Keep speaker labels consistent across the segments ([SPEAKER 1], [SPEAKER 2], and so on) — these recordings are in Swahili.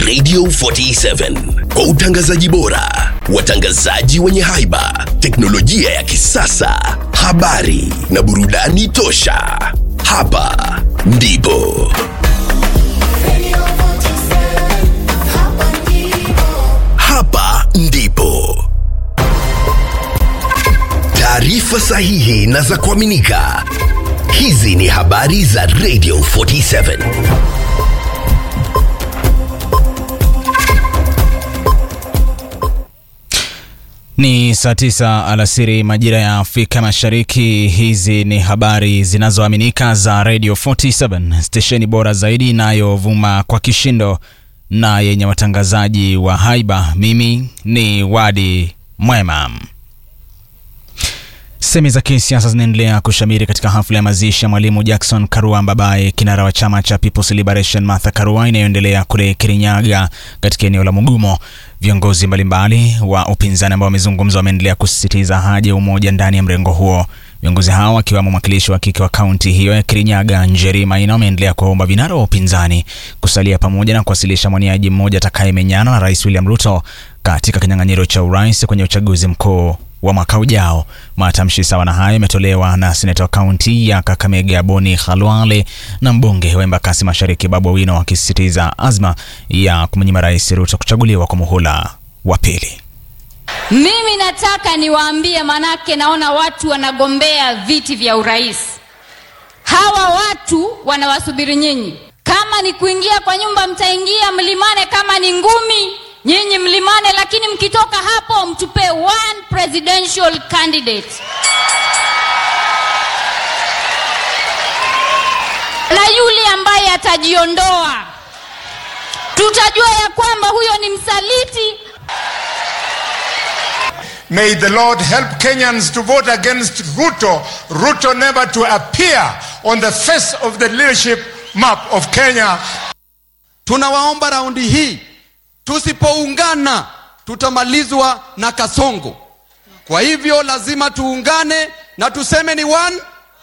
[SPEAKER 1] Radio 47 kwa utangazaji bora, watangazaji wenye haiba, teknolojia ya kisasa, habari na burudani tosha. Hapa ndipo hapa ndipo taarifa sahihi na za kuaminika. Hizi ni habari za Radio 47.
[SPEAKER 2] Ni saa tisa alasiri majira ya Afrika Mashariki. Hizi ni habari zinazoaminika za Radio 47, stesheni bora zaidi inayovuma kwa kishindo na yenye watangazaji wa haiba. Mimi ni Wadi Mwema. Semi za kisiasa zinaendelea kushamiri katika hafla ya mazishi ya mwalimu Jackson Karua Mbabaye, kinara wa chama cha People's Liberation Martha Karua, inayoendelea kule Kirinyaga katika eneo la Mugumo. Viongozi mbalimbali wa upinzani ambao wamezungumza wameendelea kusisitiza haja ya umoja ndani ya mrengo huo. Viongozi hao wakiwemo mwakilishi wa kike wa kaunti hiyo ya Kirinyaga Njeri Maina wameendelea kuwaomba vinara wa upinzani kusalia pamoja na kuwasilisha mwaniaji mmoja atakayemenyana na Rais William Ruto katika kinyang'anyiro cha urais kwenye uchaguzi mkuu wa mwaka ujao. Matamshi sawa na hayo yametolewa na seneta wa kaunti ya Kakamega Boni Khalwale na mbunge wa Embakasi Mashariki Babu Owino wakisisitiza azma ya kumnyima Rais Ruto kuchaguliwa kwa muhula wa pili.
[SPEAKER 3] Mimi nataka niwaambie, manake naona watu wanagombea viti vya urais. Hawa watu wanawasubiri nyinyi. Kama ni kuingia kwa nyumba, mtaingia mlimane, kama ni ngumi nyinyi mlimane, lakini mkitoka hapo mtupe one presidential candidate. Na yule ambaye atajiondoa, tutajua ya kwamba huyo ni msaliti.
[SPEAKER 4] May the Lord help Kenyans to vote against Ruto, Ruto never to appear on the face of the leadership map of Kenya.
[SPEAKER 5] Tunawaomba raundi hii, tusipoungana tutamalizwa na Kasongo. Kwa hivyo lazima tuungane na tuseme ni one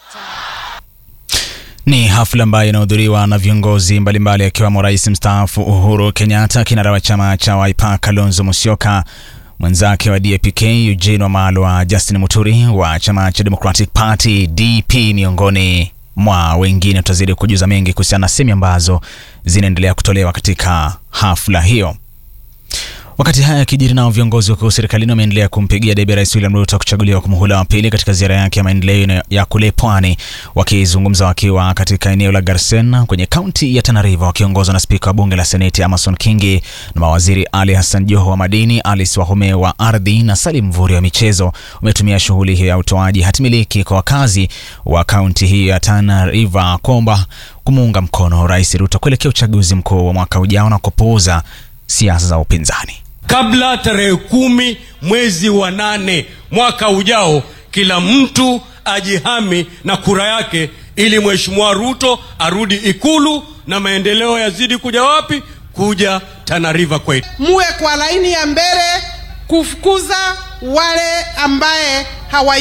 [SPEAKER 2] Ni hafla ambayo inahudhuriwa na viongozi mbalimbali akiwemo rais mstaafu Uhuru Kenyatta, kinara wa chama cha Wiper Kalonzo Musyoka, mwenzake wa DAP-K Eugene Wamalwa, Justin Muturi wa chama cha Democratic Party DP, miongoni mwa wengine. Tutazidi kujuza mengi kuhusiana na semi ambazo zinaendelea kutolewa katika hafla hiyo. Wakati haya yakijiri, nao viongozi wakuu serikalini wameendelea kumpigia debe Rais William Ruto kuchaguliwa kwa muhula wa pili katika ziara yake ya maendeleo ya kule pwani. Wakizungumza wakiwa katika eneo la Garsen kwenye kaunti ya Tana River, wakiongozwa na spika wa bunge la seneti Amason Kingi na mawaziri Ali Hassan Joho wa madini, Alice Wahome wa ardhi na Salim Mvuri wa michezo, wametumia shughuli hiyo ya utoaji hatimiliki kwa wakazi wa kaunti hiyo ya Tana River kuomba kumuunga mkono Rais Ruto kuelekea uchaguzi mkuu wa mwaka ujao na kupuuza siasa za upinzani.
[SPEAKER 6] kabla tarehe kumi mwezi wa nane mwaka ujao, kila mtu ajihami na kura yake, ili mheshimiwa Ruto arudi Ikulu na maendeleo yazidi kuja wapi? Kuja Tana River kwetu.
[SPEAKER 7] muwe kwa laini ya mbele kufukuza wale ambaye hawa